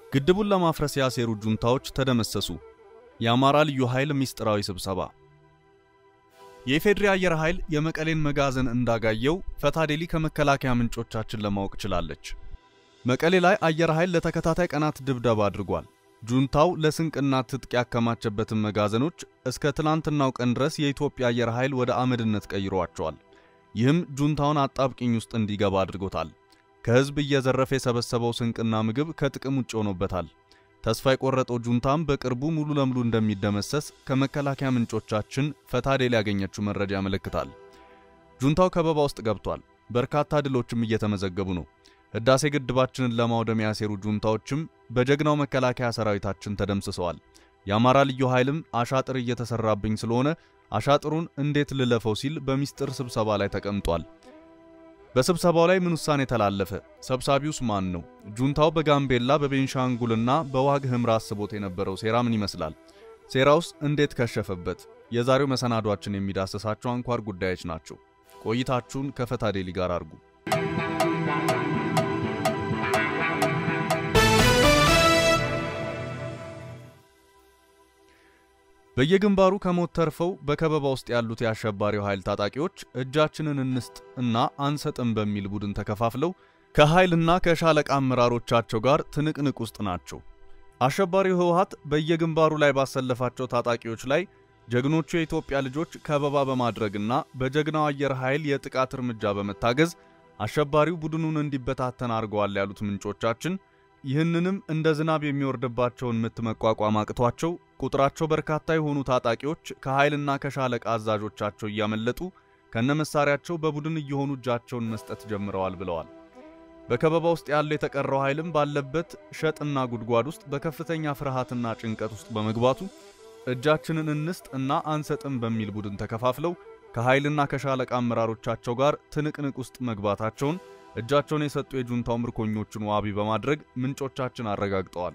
ግድቡን ለማፍረስ ያሴሩ ጁንታዎች ተደመሰሱ። የአማራ ልዩ ኃይል ሚስጥራዊ ስብሰባ። የኢፌዴሪ አየር ኃይል የመቀሌን መጋዘን እንዳጋየው ፈታዴሊ ከመከላከያ ምንጮቻችን ለማወቅ ችላለች። መቀሌ ላይ አየር ኃይል ለተከታታይ ቀናት ድብደባ አድርጓል። ጁንታው ለስንቅና ትጥቅ ያከማቸበትን መጋዘኖች እስከ ትላንትናው ቀን ድረስ የኢትዮጵያ አየር ኃይል ወደ አመድነት ቀይሯቸዋል። ይህም ጁንታውን አጣብቂኝ ውስጥ እንዲገባ አድርጎታል። ከህዝብ እየዘረፈ የሰበሰበው ስንቅና ምግብ ከጥቅም ውጭ ሆኖበታል። ተስፋ የቆረጠው ጁንታም በቅርቡ ሙሉ ለሙሉ እንደሚደመሰስ ከመከላከያ ምንጮቻችን ፈታዴሊ ያገኘችው መረጃ ያመለክታል። ጁንታው ከበባ ውስጥ ገብቷል። በርካታ ድሎችም እየተመዘገቡ ነው። ህዳሴ ግድባችንን ለማውደም ያሴሩ ጁንታዎችም በጀግናው መከላከያ ሰራዊታችን ተደምስሰዋል። የአማራ ልዩ ኃይልም አሻጥር እየተሰራብኝ ስለሆነ አሻጥሩን እንዴት ልለፈው ሲል በሚስጥር ስብሰባ ላይ ተቀምጧል። በስብሰባው ላይ ምን ውሳኔ ተላለፈ? ሰብሳቢውስ ማን ነው? ጁንታው በጋምቤላ በቤንሻንጉልና በዋግ ህምራ አስቦት የነበረው ሴራ ምን ይመስላል? ሴራውስ እንዴት ከሸፈበት? የዛሬው መሰናዷችን የሚዳሰሳቸው አንኳር ጉዳዮች ናቸው። ቆይታችሁን ከፈታዴሊ ጋር አድርጉ። በየግንባሩ ከሞት ተርፈው በከበባ ውስጥ ያሉት የአሸባሪው ኃይል ታጣቂዎች እጃችንን እንስጥ እና አንሰጥም በሚል ቡድን ተከፋፍለው ከኃይልና ከሻለቃ አመራሮቻቸው ጋር ትንቅንቅ ውስጥ ናቸው። አሸባሪው ህወሓት በየግንባሩ ላይ ባሰለፋቸው ታጣቂዎች ላይ ጀግኖቹ የኢትዮጵያ ልጆች ከበባ በማድረግና በጀግናው አየር ኃይል የጥቃት እርምጃ በመታገዝ አሸባሪው ቡድኑን እንዲበታተን አድርገዋል ያሉት ምንጮቻችን ይህንንም እንደ ዝናብ የሚወርድባቸውን ምት መቋቋም አቅቷቸው ቁጥራቸው በርካታ የሆኑ ታጣቂዎች ከኃይልና ከሻለቃ አዛዦቻቸው እያመለጡ ከነመሳሪያቸው በቡድን እየሆኑ እጃቸውን መስጠት ጀምረዋል ብለዋል። በከበባ ውስጥ ያለው የተቀረው ኃይልም ባለበት ሸጥና ጉድጓድ ውስጥ በከፍተኛ ፍርሃትና ጭንቀት ውስጥ በመግባቱ እጃችንን እንስጥ እና አንሰጥም በሚል ቡድን ተከፋፍለው ከኃይልና ከሻለቃ አመራሮቻቸው ጋር ትንቅንቅ ውስጥ መግባታቸውን እጃቸውን የሰጡ የጁንታው ምርኮኞችን ዋቢ በማድረግ ምንጮቻችን አረጋግጠዋል።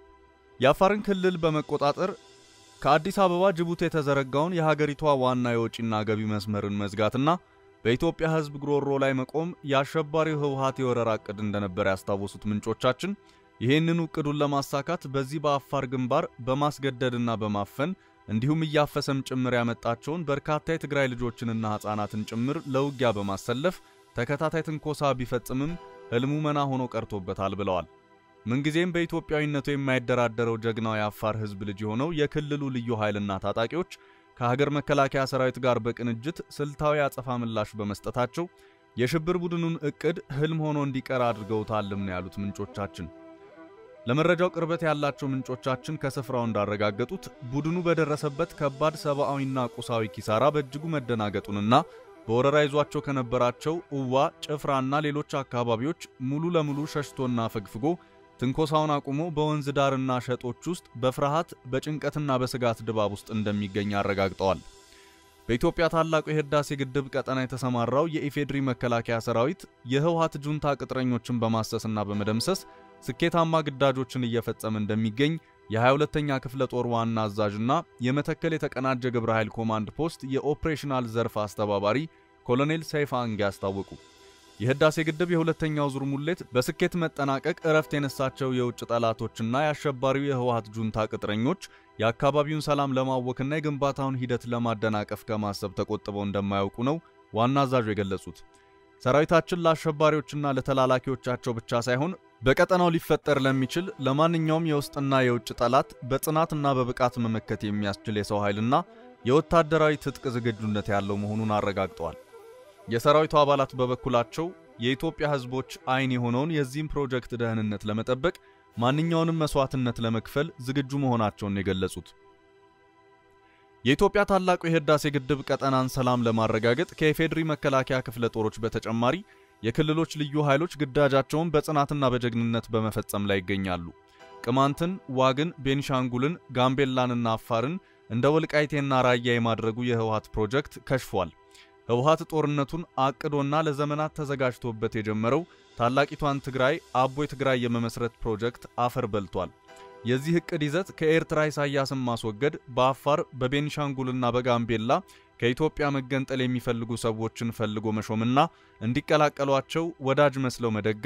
የአፋርን ክልል በመቆጣጠር ከአዲስ አበባ ጅቡቲ የተዘረጋውን የሀገሪቷ ዋና የወጪና ገቢ መስመርን መዝጋትና በኢትዮጵያ ሕዝብ ግሮሮ ላይ መቆም የአሸባሪው ህወሓት የወረራ ዕቅድ እንደነበር ያስታወሱት ምንጮቻችን ይህንን ዕቅዱን ለማሳካት በዚህ በአፋር ግንባር በማስገደድና በማፈን እንዲሁም እያፈሰም ጭምር ያመጣቸውን በርካታ የትግራይ ልጆችንና ሕፃናትን ጭምር ለውጊያ በማሰለፍ ተከታታይ ትንኮሳ ቢፈጽምም ህልሙ መና ሆኖ ቀርቶበታል ብለዋል። ምንጊዜም በኢትዮጵያዊነቱ የማይደራደረው ጀግናው የአፋር ህዝብ ልጅ የሆነው የክልሉ ልዩ ኃይልና ታጣቂዎች ከሀገር መከላከያ ሰራዊት ጋር በቅንጅት ስልታዊ አጸፋ ምላሽ በመስጠታቸው የሽብር ቡድኑን ዕቅድ ህልም ሆኖ እንዲቀር አድርገውታልም ነው ያሉት ምንጮቻችን። ለመረጃው ቅርበት ያላቸው ምንጮቻችን ከስፍራው እንዳረጋገጡት ቡድኑ በደረሰበት ከባድ ሰብአዊና ቁሳዊ ኪሳራ በእጅጉ መደናገጡንና በወረራ ይዟቸው ከነበራቸው እዋ፣ ጭፍራና ሌሎች አካባቢዎች ሙሉ ለሙሉ ሸሽቶና ፈግፍጎ ትንኮሳውን አቁሞ በወንዝ ዳርና ሸጦች ውስጥ በፍርሃት በጭንቀትና በስጋት ድባብ ውስጥ እንደሚገኝ አረጋግጠዋል። በኢትዮጵያ ታላቁ የህዳሴ ግድብ ቀጠና የተሰማራው የኢፌድሪ መከላከያ ሰራዊት የህወሓት ጁንታ ቅጥረኞችን በማሰስና በመደምሰስ ስኬታማ ግዳጆችን እየፈጸመ እንደሚገኝ የ22ኛ ክፍለ ጦር ዋና አዛዥና የመተከል የተቀናጀ ግብረ ኃይል ኮማንድ ፖስት የኦፕሬሽናል ዘርፍ አስተባባሪ ኮሎኔል ሰይፋ አንጌ አስታወቁ። የህዳሴ ግድብ የሁለተኛው ዙር ሙሌት በስኬት መጠናቀቅ እረፍት የነሳቸው የውጭ ጠላቶችና የአሸባሪው የህወሓት ጁንታ ቅጥረኞች የአካባቢውን ሰላም ለማወክና የግንባታውን ሂደት ለማደናቀፍ ከማሰብ ተቆጥበው እንደማያውቁ ነው ዋና አዛዡ የገለጹት። ሰራዊታችን ለአሸባሪዎችና ለተላላኪዎቻቸው ብቻ ሳይሆን በቀጠናው ሊፈጠር ለሚችል ለማንኛውም የውስጥና የውጭ ጠላት በጽናትና በብቃት መመከት የሚያስችል የሰው ኃይልና የወታደራዊ ትጥቅ ዝግጁነት ያለው መሆኑን አረጋግጠዋል። የሰራዊቱ አባላት በበኩላቸው የኢትዮጵያ ህዝቦች አይን የሆነውን የዚህም ፕሮጀክት ደህንነት ለመጠበቅ ማንኛውንም መስዋዕትነት ለመክፈል ዝግጁ መሆናቸውን የገለጹት የኢትዮጵያ ታላቁ የህዳሴ ግድብ ቀጠናን ሰላም ለማረጋገጥ ከኢፌድሪ መከላከያ ክፍለ ጦሮች በተጨማሪ የክልሎች ልዩ ኃይሎች ግዳጃቸውን በጽናትና በጀግንነት በመፈጸም ላይ ይገኛሉ። ቅማንትን፣ ዋግን፣ ቤንሻንጉልን፣ ጋምቤላንና አፋርን እንደ ወልቃይቴና ራያ የማድረጉ የህወሓት ፕሮጀክት ከሽፏል። ህወሓት ጦርነቱን አቅዶና ለዘመናት ተዘጋጅቶበት የጀመረው ታላቂቷን ትግራይ አቦይ ትግራይ የመመስረት ፕሮጀክት አፈር በልቷል። የዚህ እቅድ ይዘት ከኤርትራ ኢሳያስን ማስወገድ፣ በአፋር በቤንሻንጉልና በጋምቤላ ከኢትዮጵያ መገንጠል የሚፈልጉ ሰዎችን ፈልጎ መሾምና እንዲቀላቀሏቸው ወዳጅ መስለው መደገፍ፣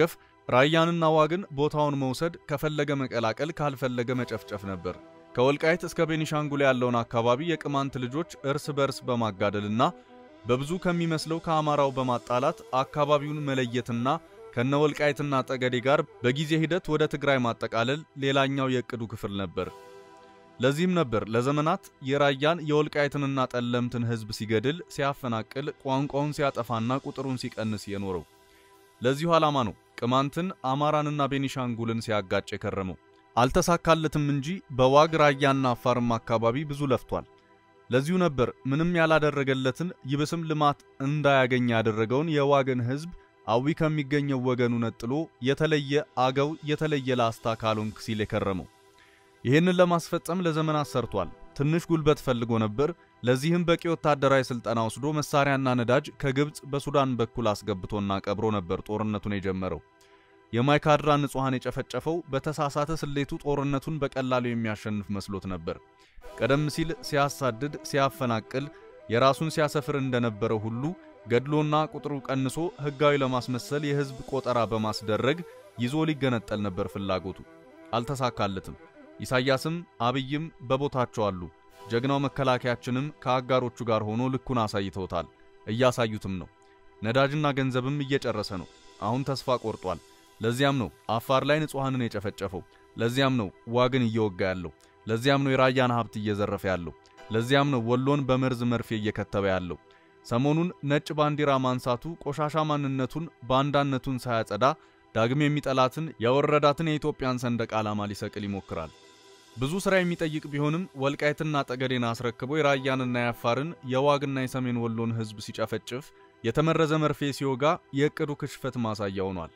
ራያንና ዋግን ቦታውን መውሰድ ከፈለገ መቀላቀል ካልፈለገ መጨፍጨፍ ነበር። ከወልቃይት እስከ ቤኒሻንጉል ያለውን አካባቢ የቅማንት ልጆች እርስ በርስ በማጋደልና በብዙ ከሚመስለው ከአማራው በማጣላት አካባቢውን መለየትና ከነ ወልቃይትና ጠገዴ ጋር በጊዜ ሂደት ወደ ትግራይ ማጠቃለል ሌላኛው የእቅዱ ክፍል ነበር። ለዚህም ነበር ለዘመናት የራያን የወልቃይትንና ጠለምትን ሕዝብ ሲገድል፣ ሲያፈናቅል፣ ቋንቋውን ሲያጠፋና ቁጥሩን ሲቀንስ የኖረው። ለዚሁ ዓላማ ነው ቅማንትን አማራንና ቤኒሻንጉልን ሲያጋጭ የከረመው። አልተሳካለትም እንጂ በዋግ ራያና አፋርም አካባቢ ብዙ ለፍቷል። ለዚሁ ነበር ምንም ያላደረገለትን ይብስም ልማት እንዳያገኝ ያደረገውን የዋግን ሕዝብ አዊ ከሚገኘው ወገኑ ነጥሎ የተለየ አገው የተለየ ላስታ ካልሆንክ ሲል የከረመው። ይህንን ለማስፈጸም ለዘመናት ሰርቷል። ትንሽ ጉልበት ፈልጎ ነበር። ለዚህም በቂ ወታደራዊ ስልጠና ወስዶ መሳሪያና ነዳጅ ከግብፅ በሱዳን በኩል አስገብቶና ቀብሮ ነበር ጦርነቱን የጀመረው። የማይካድራ ንጹሐን የጨፈጨፈው በተሳሳተ ስሌቱ ጦርነቱን በቀላሉ የሚያሸንፍ መስሎት ነበር። ቀደም ሲል ሲያሳድድ፣ ሲያፈናቅል፣ የራሱን ሲያሰፍር እንደነበረው ሁሉ ገድሎና ቁጥሩ ቀንሶ ሕጋዊ ለማስመሰል የሕዝብ ቆጠራ በማስደረግ ይዞ ሊገነጠል ነበር ፍላጎቱ። አልተሳካለትም። ኢሳያስም አብይም በቦታቸው አሉ። ጀግናው መከላከያችንም ከአጋሮቹ ጋር ሆኖ ልኩን አሳይተውታል። እያሳዩትም ነው። ነዳጅና ገንዘብም እየጨረሰ ነው። አሁን ተስፋ ቆርጧል። ለዚያም ነው አፋር ላይ ንጹሐንን የጨፈጨፈው። ለዚያም ነው ዋግን እየወጋ ያለው። ለዚያም ነው የራያን ሀብት እየዘረፈ ያለው። ለዚያም ነው ወሎን በመርዝ መርፌ እየከተበ ያለው። ሰሞኑን ነጭ ባንዲራ ማንሳቱ ቆሻሻ ማንነቱን ባንዳነቱን ሳያጸዳ ዳግም የሚጠላትን ያወረዳትን የኢትዮጵያን ሰንደቅ ዓላማ ሊሰቅል ይሞክራል። ብዙ ሥራ የሚጠይቅ ቢሆንም ወልቃይትና ጠገዴን አስረክቦ የራያንና የአፋርን የዋግና የሰሜን ወሎን ሕዝብ ሲጨፈጭፍ የተመረዘ መርፌ ሲወጋ የእቅዱ ክሽፈት ማሳያ ሆኗል።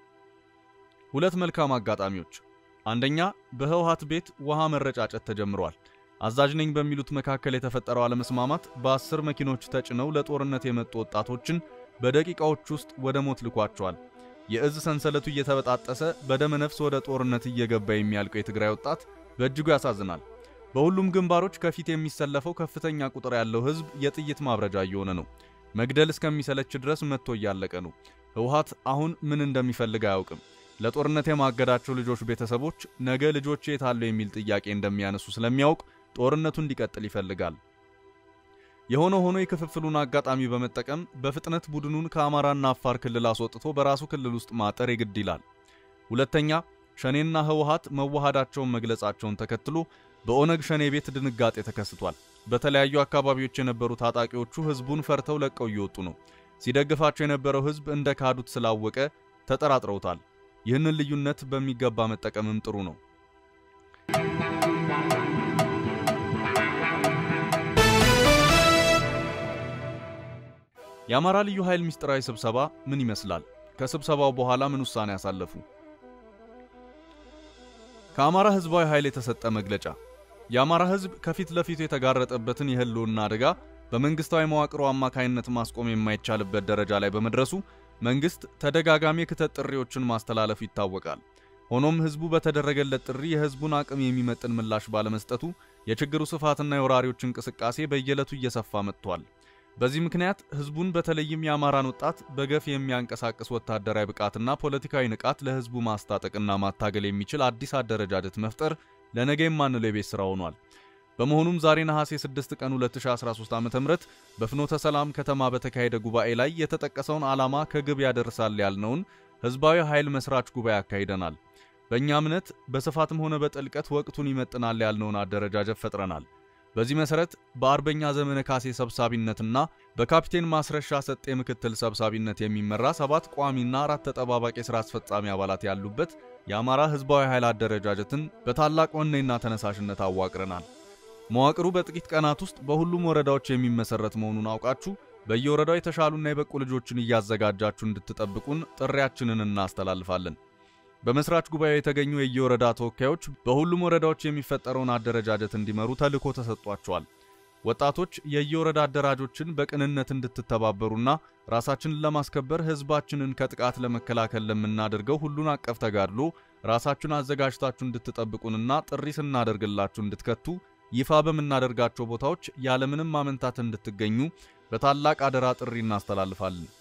ሁለት መልካም አጋጣሚዎች። አንደኛ በህወሓት ቤት ውሃ መረጫጨት ተጀምሯል። አዛዥ ነኝ በሚሉት መካከል የተፈጠረው አለመስማማት በአስር መኪኖች ተጭነው ለጦርነት የመጡ ወጣቶችን በደቂቃዎች ውስጥ ወደ ሞት ልኳቸዋል። የእዝ ሰንሰለቱ እየተበጣጠሰ በደመ ነፍስ ወደ ጦርነት እየገባ የሚያልቀው የትግራይ ወጣት በእጅጉ ያሳዝናል። በሁሉም ግንባሮች ከፊት የሚሰለፈው ከፍተኛ ቁጥር ያለው ህዝብ የጥይት ማብረጃ እየሆነ ነው። መግደል እስከሚሰለች ድረስ መጥቶ እያለቀ ነው። ህወሓት አሁን ምን እንደሚፈልግ አያውቅም። ለጦርነት የማገዳቸው ልጆች ቤተሰቦች ነገ ልጆች የት አሉ የሚል ጥያቄ እንደሚያነሱ ስለሚያውቅ ጦርነቱ እንዲቀጥል ይፈልጋል። የሆነ ሆኖ የክፍፍሉን አጋጣሚ በመጠቀም በፍጥነት ቡድኑን ከአማራና አፋር ክልል አስወጥቶ በራሱ ክልል ውስጥ ማጠር የግድ ይላል። ሁለተኛ ሸኔና ህወሓት መዋሃዳቸውን መግለጻቸውን ተከትሎ በኦነግ ሸኔ ቤት ድንጋጤ ተከስቷል። በተለያዩ አካባቢዎች የነበሩ ታጣቂዎቹ ህዝቡን ፈርተው ለቀው እየወጡ ነው። ሲደግፋቸው የነበረው ህዝብ እንደ ካዱት ስላወቀ ተጠራጥረውታል። ይህንን ልዩነት በሚገባ መጠቀምም ጥሩ ነው። የአማራ ልዩ ኃይል ምስጢራዊ ስብሰባ ምን ይመስላል? ከስብሰባው በኋላ ምን ውሳኔ ያሳለፉ? ከአማራ ህዝባዊ ኃይል የተሰጠ መግለጫ። የአማራ ህዝብ ከፊት ለፊቱ የተጋረጠበትን የህልውና አደጋ በመንግስታዊ መዋቅሩ አማካይነት ማስቆም የማይቻልበት ደረጃ ላይ በመድረሱ መንግስት ተደጋጋሚ የክተት ጥሪዎችን ማስተላለፉ ይታወቃል። ሆኖም ህዝቡ በተደረገለት ጥሪ የህዝቡን አቅም የሚመጥን ምላሽ ባለመስጠቱ የችግሩ ስፋትና የወራሪዎች እንቅስቃሴ በየዕለቱ እየሰፋ መጥቷል። በዚህ ምክንያት ህዝቡን በተለይም የአማራን ወጣት በገፍ የሚያንቀሳቅስ ወታደራዊ ብቃትና ፖለቲካዊ ንቃት ለህዝቡ ማስታጠቅና ማታገል የሚችል አዲስ አደረጃጀት መፍጠር ለነገ የማንለው የቤት ስራ ሆኗል። በመሆኑም ዛሬ ነሐሴ 6 ቀን 2013 ዓ.ም በፍኖተ ሰላም ከተማ በተካሄደ ጉባኤ ላይ የተጠቀሰውን ዓላማ ከግብ ያደርሳል ያልነውን ህዝባዊ ኃይል መስራች ጉባኤ አካሂደናል። በእኛ እምነት በስፋትም ሆነ በጥልቀት ወቅቱን ይመጥናል ያልነውን አደረጃጀት ፈጥረናል። በዚህ መሰረት በአርበኛ ዘመነ ካሴ ሰብሳቢነትና በካፒቴን ማስረሻ ሰጤ ምክትል ሰብሳቢነት የሚመራ ሰባት ቋሚና አራት ተጠባባቂ የሥራ አስፈጻሚ አባላት ያሉበት የአማራ ህዝባዊ ኃይል አደረጃጀትን በታላቅ ወኔና ተነሳሽነት አዋቅረናል። መዋቅሩ በጥቂት ቀናት ውስጥ በሁሉም ወረዳዎች የሚመሰረት መሆኑን አውቃችሁ በየወረዳው የተሻሉና የበቁ ልጆችን እያዘጋጃችሁ እንድትጠብቁን ጥሪያችንን እናስተላልፋለን። በመስራች ጉባኤው የተገኙ የየወረዳ ተወካዮች በሁሉም ወረዳዎች የሚፈጠረውን አደረጃጀት እንዲመሩ ተልዕኮ ተሰጥቷቸዋል። ወጣቶች የየወረዳ አደራጆችን በቅንነት እንድትተባበሩና ራሳችንን ለማስከበር ህዝባችንን ከጥቃት ለመከላከል ለምናደርገው ሁሉን አቀፍ ተጋድሎ ራሳችሁን አዘጋጅታችሁ እንድትጠብቁንና ጥሪ ስናደርግላችሁ እንድትከቱ ይፋ በምናደርጋቸው ቦታዎች ያለምንም ማመንታት እንድትገኙ በታላቅ አደራ ጥሪ እናስተላልፋለን።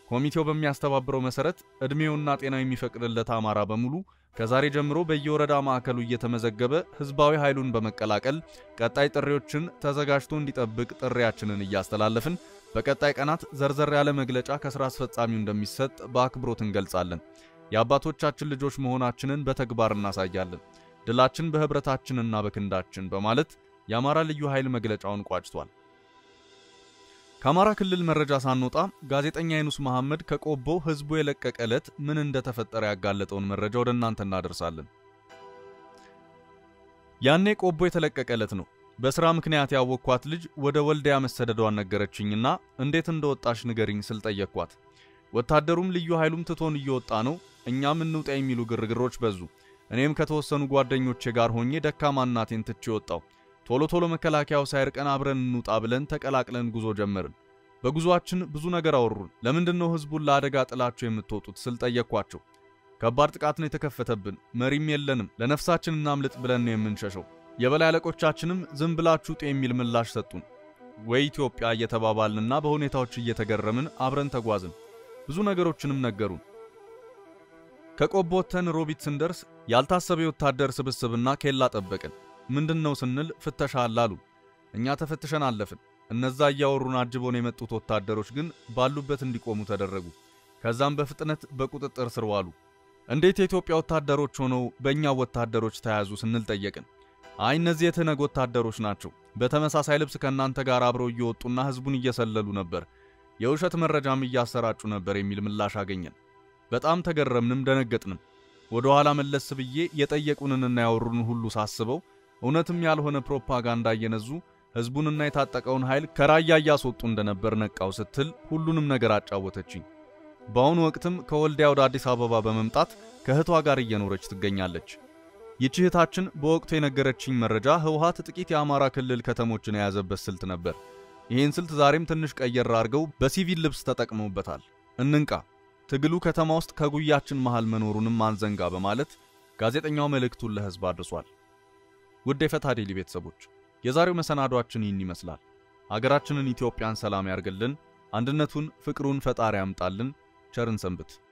ኮሚቴው በሚያስተባብረው መሰረት ዕድሜውና ጤናው የሚፈቅድለት አማራ በሙሉ ከዛሬ ጀምሮ በየወረዳ ማዕከሉ እየተመዘገበ ህዝባዊ ኃይሉን በመቀላቀል ቀጣይ ጥሪዎችን ተዘጋጅቶ እንዲጠብቅ ጥሪያችንን እያስተላለፍን በቀጣይ ቀናት ዘርዘር ያለ መግለጫ ከስራ አስፈጻሚው እንደሚሰጥ በአክብሮት እንገልጻለን። የአባቶቻችን ልጆች መሆናችንን በተግባር እናሳያለን። ድላችን በህብረታችንና በክንዳችን በማለት የአማራ ልዩ ኃይል መግለጫውን ቋጭቷል። ከአማራ ክልል መረጃ ሳንወጣ ጋዜጠኛ ይኑስ መሐመድ ከቆቦ ህዝቡ የለቀቀ ዕለት ምን እንደተፈጠረ ያጋለጠውን መረጃ ወደ እናንተ እናደርሳለን። ያኔ ቆቦ የተለቀቀ ዕለት ነው። በሥራ ምክንያት ያወቅኳት ልጅ ወደ ወልዲያ መሰደዷን ነገረችኝና እንዴት እንደወጣሽ ንገሪኝ ስል ጠየቅኳት። ወታደሩም ልዩ ኃይሉም ትቶን እየወጣ ነው፣ እኛም እንውጣ የሚሉ ግርግሮች በዙ። እኔም ከተወሰኑ ጓደኞቼ ጋር ሆኜ ደካማ እናቴን ትቼ ወጣው። ቶሎ ቶሎ መከላከያው ሳይርቀን አብረን እንውጣ ብለን ተቀላቅለን ጉዞ ጀመርን። በጉዞአችን ብዙ ነገር አወሩን። ለምንድን ነው ህዝቡን ለአደጋ ጥላችሁ የምትወጡት ስል ጠየቅኳቸው። ከባድ ጥቃት ነው የተከፈተብን፣ መሪም የለንም፣ ለነፍሳችን እናምልጥ ብለን ነው የምንሸሸው። የበላይ አለቆቻችንም ዝም ብላችሁ ጡ የሚል ምላሽ ሰጡን። ወይ ኢትዮጵያ እየተባባልንና በሁኔታዎች እየተገረምን አብረን ተጓዝን። ብዙ ነገሮችንም ነገሩን። ከቆቦ ወጥተን ሮቢት ስንደርስ ያልታሰበ የወታደር ስብስብና ኬላ ጠበቅን። ምንድን ነው ስንል ፍተሻ አለ አሉ። እኛ ተፈትሸን አለፍን። እነዛ እያወሩን አጅቦን የመጡት ወታደሮች ግን ባሉበት እንዲቆሙ ተደረጉ። ከዛም በፍጥነት በቁጥጥር ስር ዋሉ። እንዴት የኢትዮጵያ ወታደሮች ሆነው በእኛ ወታደሮች ተያዙ ስንል ጠየቅን። አይ እነዚህ የትነግ ወታደሮች ናቸው፣ በተመሳሳይ ልብስ ከእናንተ ጋር አብረው እየወጡና ህዝቡን እየሰለሉ ነበር፣ የውሸት መረጃም እያሰራጩ ነበር የሚል ምላሽ አገኘን። በጣም ተገረምንም ደነገጥንም። ወደ ኋላ መለስ ብዬ የጠየቁንንና ያወሩን ሁሉ ሳስበው እውነትም ያልሆነ ፕሮፓጋንዳ እየነዙ ህዝቡንና የታጠቀውን ኃይል ከራያ እያስወጡ እንደነበር ነቃው ስትል ሁሉንም ነገር አጫወተችኝ። በአሁኑ ወቅትም ከወልዲያ ወደ አዲስ አበባ በመምጣት ከእህቷ ጋር እየኖረች ትገኛለች። ይህች እህታችን በወቅቱ የነገረችኝ መረጃ ህወሓት ጥቂት የአማራ ክልል ከተሞችን የያዘበት ስልት ነበር። ይህን ስልት ዛሬም ትንሽ ቀየር አድርገው በሲቪል ልብስ ተጠቅመውበታል። እንንቃ፣ ትግሉ ከተማ ውስጥ ከጉያችን መሃል መኖሩንም አንዘንጋ በማለት ጋዜጠኛው መልእክቱን ለህዝብ አድርሷል። ውድ የፈታ ዴሊ ቤተሰቦች የዛሬው መሰናዷችን ይህን ይመስላል። ሀገራችንን ኢትዮጵያን ሰላም ያርግልን፣ አንድነቱን ፍቅሩን ፈጣሪ ያምጣልን። ቸርን ሰንብት።